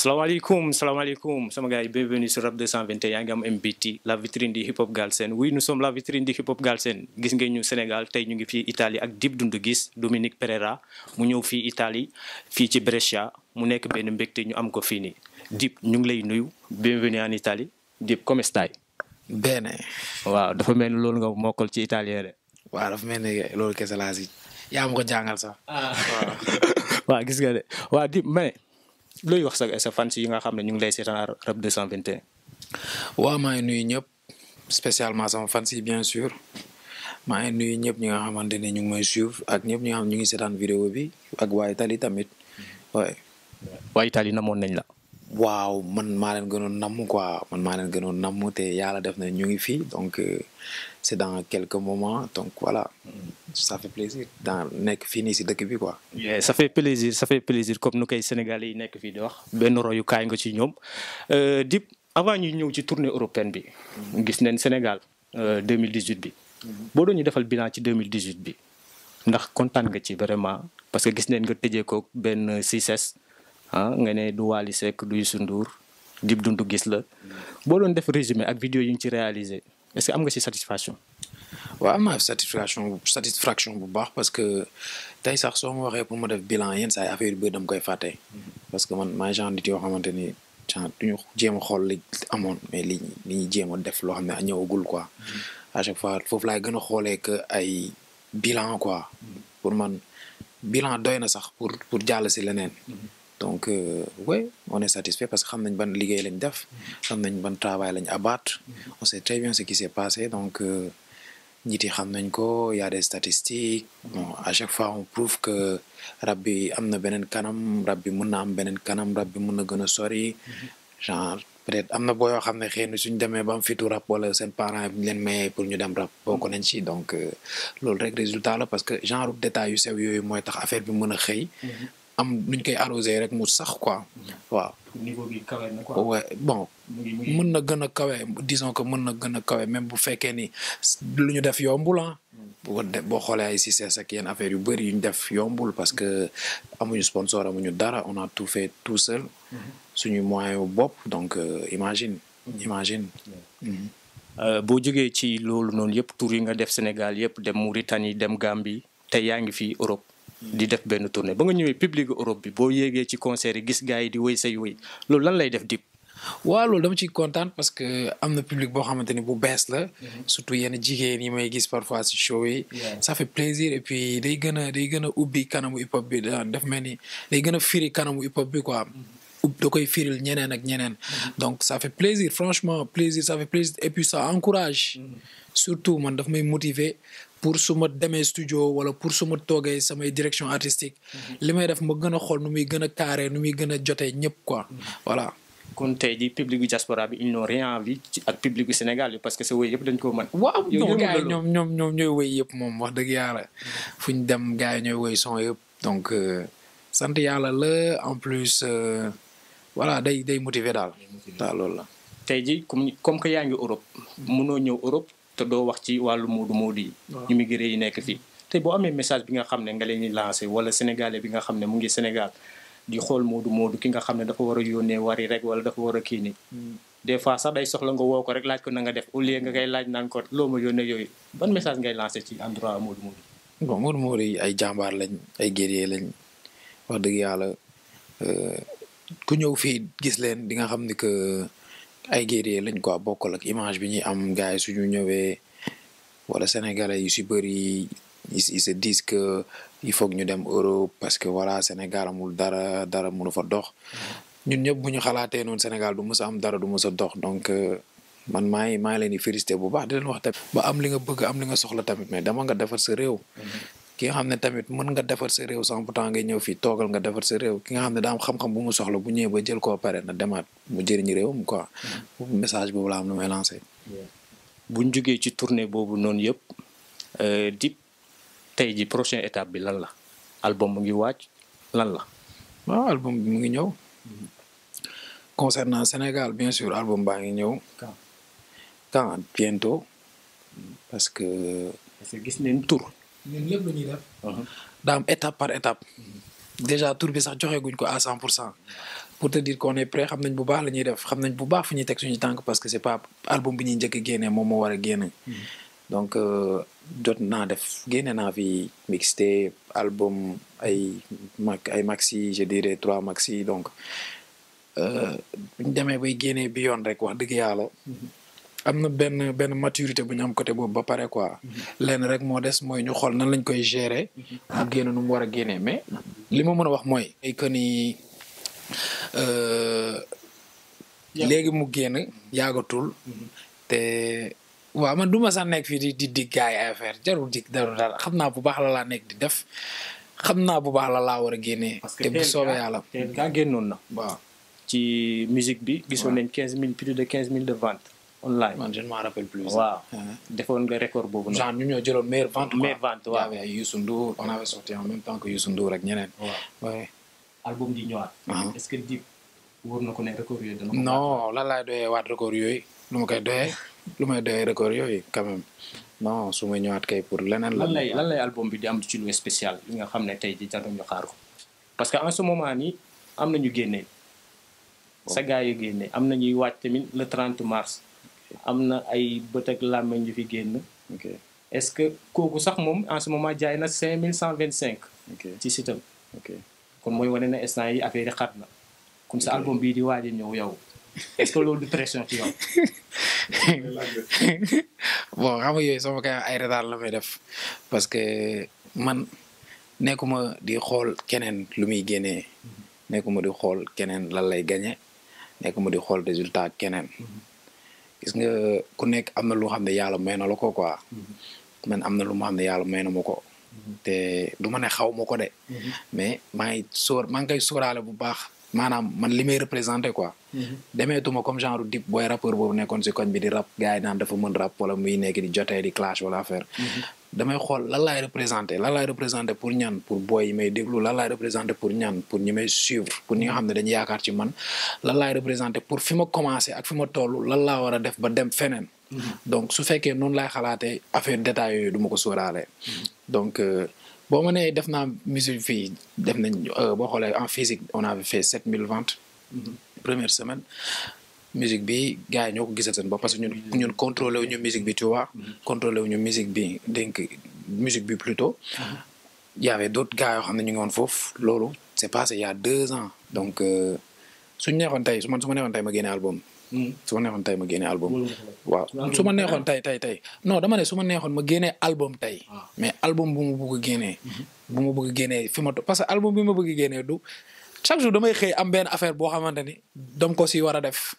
salaamaaleykum salaamaaleykum sama gars yi bienvenue sur Rap 221 yaa ngi am MBT la vitrine du hip hop Galsen oui nous sommes la vitrine du hip hop Galsen gis ngeen ñu Sénégal tey ñu ngi fii Italie ak Dip Doundou Guiss Dominique Pereira mu ñëw fii Italie fii ci Brescia mu nekk benn mbégte ñu am ko fii nii Dip ñu ngi lay nuyu bienvenue en Italie Dip come stai Bene. waaw dafa mel ni loolu nga mokkal ci italien de. waaw dafa mel ni loolu kese laa si yaa ma ko jàngal sax. waaw waaw gis nga de waaw Dip ma ne looy wax sa sa fans yi nga xam ne ñu ngi lay seetaan Rap 221. waaw maa ngi nuyu ñëpp spécialement sama fans yi bien sûr maa ngi nuyu ñëpp ñi nga xamante ne ñu ngi may suivre ak ñëpp ñi nga xam ñu ngi seetaan vidéo bi ak waa Italie tamit waaye. waa Italie namoon nañ la. waaw man maa leen gënoon namm quoi man maa leen gënoon namm te yàlla def na ñu ngi fii donc c'est dans quelques moments donc voilà ça fait plaisir dans nekk fii nii si dëkk bi quoi. ça fait plaisir ça fait plaisir comme nu koy Sénégalais yi nekk fii di wax benn royukaay nga ci ñoom Dip avant ñuy ñëw ci tournée européenne bi. gis nañ Sénégal 2018 bi. boo doon ñu defal bilan ci 2018 bi ndax kontaan nga ci vraiment parce que gis nañ nga tëjee ko benn 6S. ah nga ne du Wally Seck du Youssou Ndour Dip Doundou Guiss la boo doon def résumé ak vidéo yi ñu ci réalisé est-ce que am nga ci satisfaction. waaw am naa satisfaction satisfaction bu baax parce que tey sax soo ma waxee pour ma def bilan yenn saa yi affaire yu bëri dama koy fàtte. parce que man maay genre nit yoo xamante ni genre duñu jéem a xool li amoon mais li li ñuy jéem a def loo xam ne ñëwagul quoi. à chaque fois foofu laay gën a xoolee que ay bilan quoi. pour man bilan doy na sax pour pour jàll si leneen. donc euh, ouais on est satisfait parce que xam nañ ban liggéey lañ def xam nañ ban travail lañ abattre on sait très bien ce qui s'est passé donc nit yi xam nañ ko y a des statistiques bon à chaque fois on prouve que rab bi am na beneen kanam rab bi mën na am beneen kanam rab bi mën na gën a sori genre peut-être am na boo yoo xam ne xëy na suñ demee ba am fitu rab wala seen parents yi ñu leen mayee pour ñu dem rab bokk nañ ci donc loolu rek résultat la parce que genre détail yu sew yooyu mooy tax affaire bi mën a xëy am nuñ koy arrosé rek mu sax quoi waaw. niveau bi kawe na quoi. ouais bon mën na gën a kawe disons que mën na gën a kawe même bu fekkee ni lu ñu def yombul ah. boo de boo xoolee ay succès ak yenn affaire yu bëri yu ñu def yombul parce que amuñu sponsor amuñu dara on a tout fait tout seul. suñu moyen yu bopp donc imagine. imagine. boo jógee ci loolu noonu yëpp tour yi nga def Sénégal yëpp dem Mauritanie dem Gambie te yaa ngi fii Europe. di def benn tournée ba nga ñëwee public Europe bi boo yéegee ci concert yi gis gars yi di wéy say wéy loolu lan lay def Dip. waaw loolu dama ciy kontaan parce que am na public boo xamante ni bu bees la. surtout yenn jigéen yi may gis parfois ci show yi. ça fait plaisir et puis day gën a day gën a ubbi kanamu hip hop bi daf mel ni day gën a firi kanamu hip hop bi quoi. da koy firil ñeneen ak ñeneen. donc ça fait plaisir franchement plaisir ça fait plaisir et puis ça encourage. surtout man daf may motiver. pour su ma demee studio wala pour su ma toogee samay direction artistique li may def ma gën a xool nu muy gën a carré nu muy gën a jotee ñëpp quoi voilà. kon tey jii public gu diaspora bi ils n'ont rien envie ci ak public gu Sénégal bi parce que sa wéy yëpp dañ ko mën. waaw non gars yi ñoom ñoom ñoom ñooy wéy yëpp moom wax dëgg yàlla fu ñu dem gars yi ñooy wéy son yëpp donc sant yàlla la en plus voilà day day motiver daal. daal loolu la. tey jii comme comme que yaa ngi Europe mënoo ñëw Europe. te doo wax ci wàllu moodu moodu yi immigré yi nekk fii te boo amee message bi nga xam ne nga leen di lancé wala sénégalais bi nga xam ne mu ngi Sénégal di xool moodu moodu ki nga xam ne dafa war a yónnee wari rek wala dafa war a kii ni des fois sax day soxla nga woo ko rek laaj ko na nga def au lieu nga koy laaj naan ko loo ma yónnee yooyu ban message ngay lancé ci endroit moodu moodu bon moodu moodu yi ay jàmbaar lañ ay guerrier lañ wax dëgg yàlla ku ñëw fii gis leen di nga xam ni que ay guerrier lañ quoi bokkul ak image bi ñuy am gars yi suñu ñëwee wala sénégalais yu si bëri ils se disent que il faut que ñu dem Europe parce que voilà Sénégal amul dara dara mënu fa dox ñun ñëpp bu ñu xalaatee noonu Sénégal du mës a am dara du mës a dox donc man maa ngi maa ngi leen di félicité bu baax di leen wax tamit ba am li nga bëgg am li nga soxla tamit mais dama nga defar sa réew ki nga xam ne tamit mën nga defar sa réew sans pourtant ngay ñëw fii toogal nga defar sa réew ki nga xam ne daa am xam-xam bu mu soxla bu ñëwee ba jël koo pare na demaat mu jëriñ réewam quoi message boobu la am lu may lancé buñ jógee ci tournée boobu noonu yëpp Dip tey ji prochaine étape bi lan la album mu ngi waaj lan la waaw album bi mu ngi ñëw concernant Sénégal bien sûr album baa ngi ñëw quand bientôt parce que parce que gis neen tour ñun lépp lu ñuy def daa am étape par étape déjà tour bi sax joxe guñ ko à cent pour cent pour te dire qu'on est prêt xam nañ bu baax la ñuy def xam nañ bu baax fu ñuy teg suñu tànk parce que c'est pas album bi ñuy njëkk a génnee moom moo war a génne. donc jot naa def génne naa fi mixtape album ay mag ay maxi je dirais trois maxi donc bu ñu demee bay génnee bi yoon rek wax dëgg yàlla. am na benn benn maturité bu ñu am côté boobu ba pare quoi. lenn rek moo des mooy ñu xool nan lañ koy gérer. mu génn nu mu war a génnee mais li ma mën a wax mooy. que ni léegi mu génn yàggatul. te waaw man du ma sax nekk fii di di dig gaay ay affaire jarul dig jarul dara xam naa bu baax la laa nekk di def xam naa bu baax la laa war a génnee. te bu soobee yàlla. te gaa génnoon na. waaw ci musique bi. gisoon nañ quinze mille plus de quinze mille de ventes. online man je ne m'en rappelle plus. waaw defoon nga record boobu noonu. genre ñu ñoo jëloon meilleure vente. meilleure vente waaw y avait Youssou Ndour on avait sorti en même temps que Youssou Ndour ak ñeneen. waaw album di ñëwaat. est-ce que Dip wóor na ko ne record yooyu dana ko. non lan laay doyee waat record yooyu lu ma koy doyee lu may doyee record yooyu quand même non su ma ñëwaat kay pour leneen la. lan lay lan lay album bi di am ci lu spécial li nga xam ne tey jii jar nañu xaar ko parce que en ce moment nii am na ñu génne. sa gars yi génne am na ñuy waaj tamit le 30 mars. am na ay bët ak làmmeñ yu fi génn. ok est-ce que kooku sax moom en ce moment jaay na 5125. ok ci sitam ok kon mooy wane na instant yi affaire yi xat na. kon sa album bii di waaj a ñëw yow est-ce que loolu du pression ci yow. bon xam nga yooyu sama kay ay retard la may def parce que man nekkuma di xool keneen lu muy génnee nekkuma di xool keneen lan lay gagné nekkuma di xool résultat keneen. gis nga ku nekk am na lu xam ne yàlla may na la ko quoi man am na lu ma xam ne yàlla may na ma ko te du ma ne xaw ma ko de mais maa ngi sóor maa ngi koy sóoraale bu baax maanaam man li may représenté quoi demeetuma comme genre Dip booy rappeur boobu nekkoon si koñ bi di rap gars yi naan dafa mën rap wala muy nekk di jotee di clash wala affaire damay xool lan laay représenté lan laay représenté pour ñan pour boy yi may déglu lan laay représenté pour ñan pour ñi may suivre pour ñi nga xam ne dañuy yaakaar ci man lan laay représenté pour fi ma commencé ak fi ma toll lan laa war a def ba dem feneen. donc su fekkee noonu laay xalaatee affaire détails yooyu du ma ko sóoraale. donc boo ma nee def naa musique fii def nañ boo xoolee en physique on avait fait 7000 ventes. première semaine. musique bi gars yi ñoo ko gisal seen bopp parce que ñun ñun contrôlé wu ñu musique bi tu vois. contrôlé wu ñu musique bi donc musique bi plutôt. y avait d'autres gars yoo xam ne ñu ngi woon foofu loolu c'est passé il y a deux ans. donc suñu neexoon tey su ma su ma neexoon tey ma génne album. su ma neexoon tey ma génne album. waaw su ma neexoon tey tey tey non dama ne su ma neexoon ma génne album tey. mais album bu ma bëgg a génnee. bu ma bëgg a génnee fi ma parce que album bi ma bëgg a génnee du. chaque jour damay xëy am benn affaire boo xamante ni dam ko si war a def.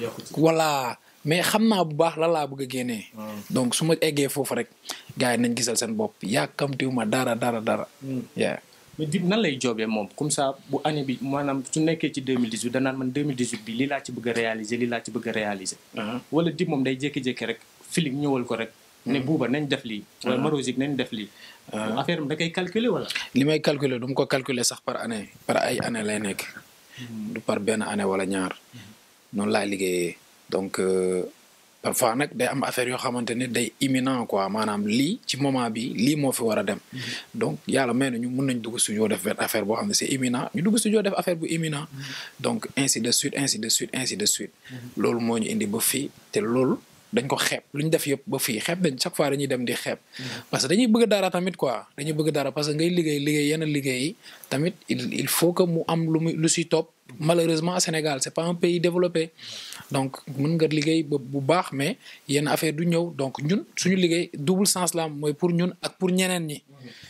voilà mais xam naa bu baax lan laa bëgg a génnee. donc su ma eggee foofu rek gars yi nañ gisal seen bopp yàkkamtiwu ma dara dara dara. yeah mais Dip nan lay joobee moom comme ça bu année bi maanaam su nekkee ci 2018 danaan man 2018 bi lii laa ci bëgg a réaliser lii laa ci bëgg a réaliser. wala Dip moom day jékki-jékki rek feeling ñëwal ko rek. ne buuba nañ def lii. wala Marosique nañ def lii. affaire bi da koy calculer wala. li may calculer du ma ko calculer sax par année par ay année lay nekk. du par benn année wala ñaar. noonu laay liggéeyee donc parfois nag day am affaire yoo xamante ne day imminent quoi maanaam lii ci moment bi lii moo fi war a dem. donc yàlla may na ñu mun nañ dugg studio def benn affaire boo xam ne c'est imminent ñu dugg studio def affaire bu imminent. donc ainsi de suite ainsi de suite ainsi de suite. loolu moo ñu indi ba fii te loolu. dañ ko xeeb lu ñu def yëpp ba fii xeeb dañ chaque fois dañuy dem di xeeb parce que dañuy bëgg dara tamit quoi dañuy bëgg dara parce que ngay liggéey liggéey yenn liggéey yi tamit il il faut que mu am lu mu lu si topp malheureusement Sénégal c'est pas un pays développé donc mën nga liggéey ba bu baax mais yenn affaire du ñëw donc ñun suñu liggéey double sens la am mooy pour ñun ak pour ñeneen ñi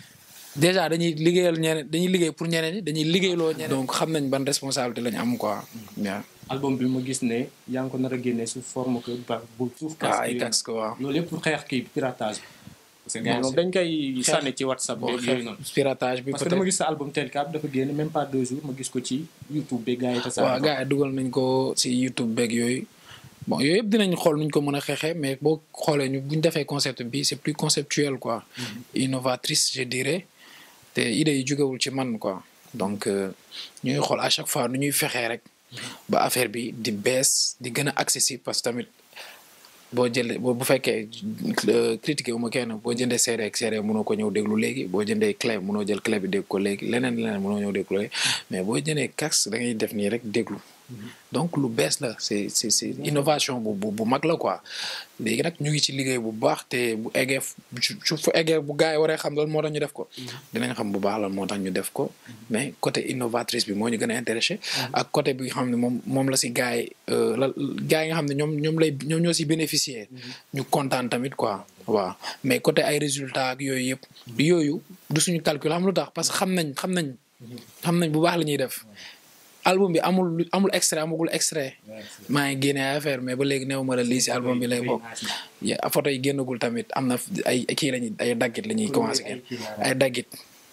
déjà dañuy liggéeyal ñeneen dañuy liggéey pour ñeneen ñi dañuy liggéeyloo ñeneen donc xam nañ ban responsabilité lañ am quoi waaw album bi ma gis ne yaa ngi ko nar a génne sous forme que ba bu suuf. ah ay casque waaw. loolu yëpp pour xeex kii piratage bi. parce que gars dañ koy sànni ci whatsapp beeg yooyu noonu. piratage bi parce que dama gis sa album tel cap dafa génn même pas deux jours ma gis ko ci YouTube beeg gars yi. tasaare waaw gars yi dugal nañ ko si YouTube beeg yooyu. bon yooyu yëpp dinañ xool nuñ ko mën a xeexee mais boo xoolee ñu buñ defee concept bi c'est plus conceptuel quoi. innovatrice je dirais. te idées yi jógewul ci man quoi. donc ñuy xool à chaque fois nu ñuy fexee rek. ba affaire bi di bees di gën a accessible parce que tamit boo jëlee boo bu fekkee critiqué wu ma kenn boo jëndee CD ak CD mënoo ko ñëw déglu léegi boo jëndee clé mënoo jël clé bi dégg ko léegi leneen leneen mënoo ñëw déglu léegi mais boo jëndee casque da ngay def nii rek déglu donc lu bees la c'est c'est c'est innovation bu bu bu mag la quoi léegi nag ñu ngi ci liggéey bu baax te bu eggee su fu eggee bu gars yi waree xam loolu moo tax ñu def ko dinañ xam bu baax lan moo tax ñu def ko mais côté innovatrice bi moo ñu gën a intéressé ak côté bi nga xam ne moom moom la si gars yi la gars yi nga xam ne ñoom ñoom lay ñoom ñoo si bénéficier ñu kontaan tamit quoi waaw mais côté ay résultats ak yooyu yëpp yooyu du suñu calcul xam lu tax parce que xam nañ xam nañ xam nañ bu baax la ñuy def album bi amul amul extrait amagul extrait maa ngi génne affaire mais ba léegi néew ma la lii si album bi lay bokk photo yi génnagul tamit am na ay kii lañuy ay daggit la ñuy commencé génn ay daggit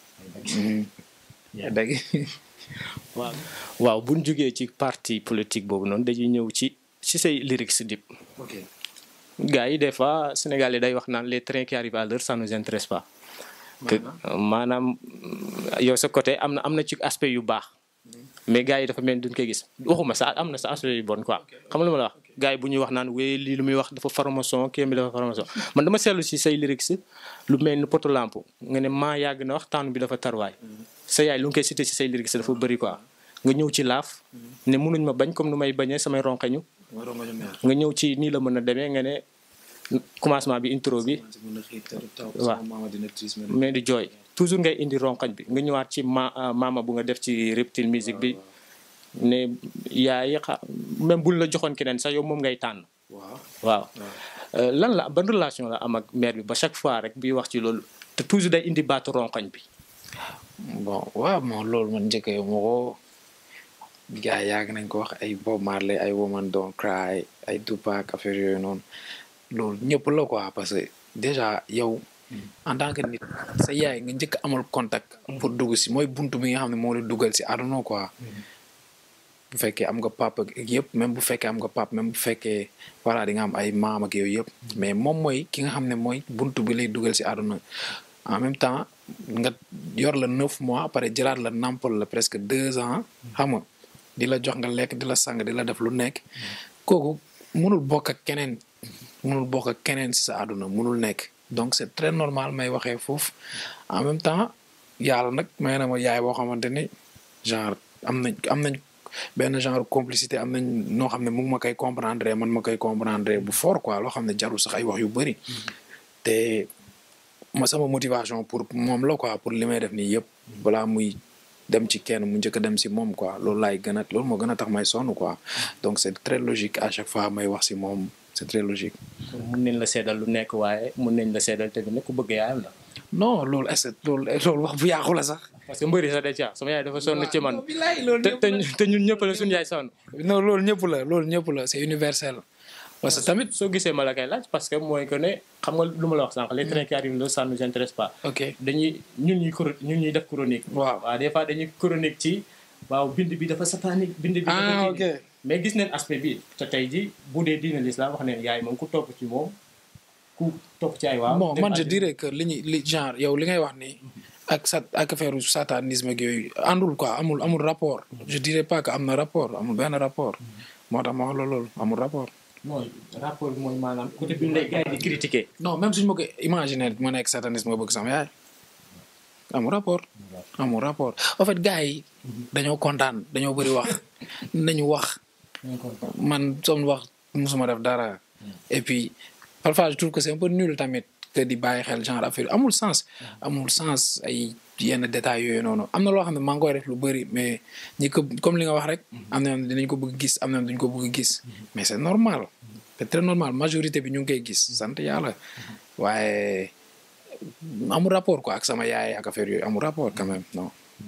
ay daggit waaw waaw bu ñu jógee ci parti politique boobu noonu dañuy ñëw ci ci say lyrics Dip gars yi des fois Sénégalais day wax naan les trains qui arrivent à l'heure ça nous intéresse pas que maanaam yow sa côté am na am na ci aspect yu baax mais gars yi dafa mel ni duñ koy gis waxuma sa am na sa aspect yu bon quoi xam nga lu ma la wax gars yi bu ñuy wax naan wéy lii lu muy wax dafa formation kii bi dafa formation man dama seetlu si say lyrics lu mel ni poto lampe nga ne maa yàgg na wax taanu bi dafa tarwaay sa yaay lu nga koy cité si say lyrics dafa bëri quoi nga ñëw ci laaf ne mënuñ ma bañ comme nu may bañee samay ronkañu nga ñëw ci nii la mën a demee nga ne commencement bi intro bi waaw mais di jooy toujours ngay indi ronkañ bi nga ñëwaat ci ma maama bu nga def ci reptile musique bi ne yaay xa même buñ la joxoon keneen sax yow moom ngay tànn waaw lan la ban relation la am ak mère bi ba chaque fois rek bi wax ci loolu te toujours day indi baatu ronkañ bi bon waaw moom loolu man njëkkee ma ko gars yi yàgg nañ ko wax ay Bob Marley ay Woman Don't Cry ay Tupac affaire yooyu noonu loolu ñëpp la quoi parce que déjà yow en tant que nit sa yaay nga njëkk amal contact pour dugg si mooy buntu bi nga xam ne moo la dugal si àdduna quoi bu fekkee am nga papa ak yëpp même bu fekkee am nga papa même bu fekkee voilà di nga am ay maam ak yooyu yëpp mais moom mooy ki nga xam ne mooy buntu bi lay dugal si àdduna en même temps nga yor la neuf mois après jëlaat la nampal la presque deux ans xam nga di la jox nga lekk di la sang di la def lu nekk kooku mënul bokk ak keneen mënul bokk ak keneen si sa àdduna mënul nekk donc c'est très normal may waxee foofu en même temps yàlla nag may na ma yaay boo xamante ni genre am nañ am nañ benn genre complicité am nañ noo xam ne mu ngi ma koy comprendre man ma koy comprendre bu fort quoi loo xam ne jarul sax ay wax yu bëri te ma sama motivation pour moom la quoi pour li may def nii yëpp balaa muy dem ci kenn mu njëkk a dem si moom quoi loolu laay gën a loolu moo gën a tax may sonn quoi donc c'est très logique à chaque fois may wax si moom c'est très logique. mun nañ la seedal lu nekk waaye mun nañ la seedal te ne ku bëgg yaayam la. non loolu est-ce que loolu loolu wax bu yàqu la sax. parce que mbëri sax day caa sama yaay dafa sonn ci man. te te ñun ñëpp la suñu yaay sonn. non loolu ñëpp la loolu ñëpp la c'est universel. parce que tamit soo gisee ma la koy laaj parce que mooy que ne xam nga lu ma la wax sànq les trains qui arrivent là ça nous intéresse pas. ok dañuy ñun ñuy coro ñun ñuy def chronique. waaw waaw des fois dañuy chronique ci waaw bind bi dafa satanique. bind bi dafa ah ok mais gis neen aspect bi te tey ji bu dee diine l'islam wax neen yaay moom ku topp ci moom ku topp ci ay waaw. bon man je dirais que li ñuy li genre yow li ngay wax nii. ak sa ak affaire satanisme ak yooyu àndul quoi amul amul rapport. je dirais pas que am na rapport amul benn rapport. moo tax ma wax la loolu amul rapport. mooy rapport bi mooy maanaam côté bi lay gars yi di critiquer. non même suñu ma ko imaginer ma nekk satanisme nga bëgg sama yaay amul rapport. amul rapport en fait gars yi. dañoo kontaan dañoo bëri wax nañu wax. man soom wax musuma def dara. et puis parfois je trouve que c'est un peu nul tamit que di bàyyi xel genre affaire amul sens. amul sens ay yenn détails yooyu noonu am na loo xam ne maa ngi koy def lu bëri mais ñi ko comme li nga wax rek. am na yoon dinañ ko bëgg gis am na yoon duñ ko bëgg gis. mais c'est normal. c'est très normal majorité bi ñu ngi koy gis sant yàlla waaye amul rapport quoi ak sama yaay ak affaire yooyu amul rapport quand même non.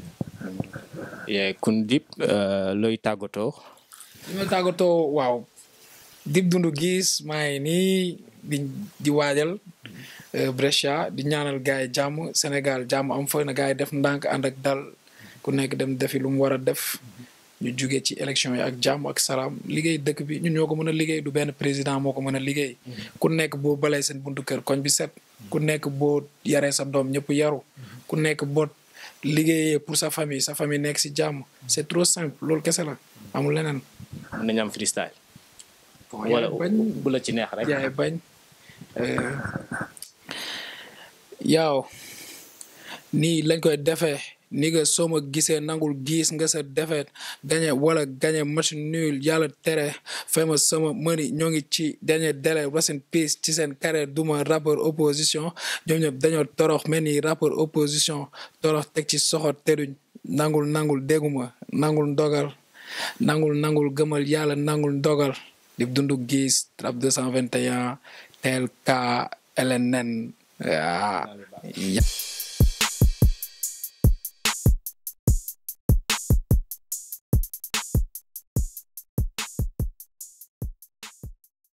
kon Dip looy tàggatoo. li ma tàggatoo waaw Dip Doundou Guiss maa ngi nii di di waajal Brescia di ñaanal gars yi jàmm Sénégal jàmm am fa na gars yi def ndànk ànd ak dal ku nekk dem defi lu mu war a def. ñu jugee ci élection yi ak jàmm ak salaam liggéey dëkk bi ñun ñoo ko mën a liggéey du benn président moo ko mën a liggéey. ku nekk boo balee seen buntu kër koñ bi set. ku nekk boo yaree sa doom ñëpp yaru. ku nekk boo liggéeyee pour sa famille sa famille nekk si jàmm. c'est trop simple loolu kese la amul leneen. mën nañu am freestyle. wala yaay bañ bu la ci neex rek. yaay bañ yow nii lañ koy defee ni nga soo ma gisee nangul gis nga sa defet gañe wala gañe match nul yàlla tere fay ma sama mëni ñoo ngi ci dernier délai rest in peace ci seen carrière duma rappeur opposition ñoom ñëpp dañoo torox mel ni rappeur opposition torox teg ci soxor teduñ nangul nangul dégguma nangul ndogal nangul nangul gëmal yàlla nangul ndogal di dundu gis rap 221 tel ka LNN ah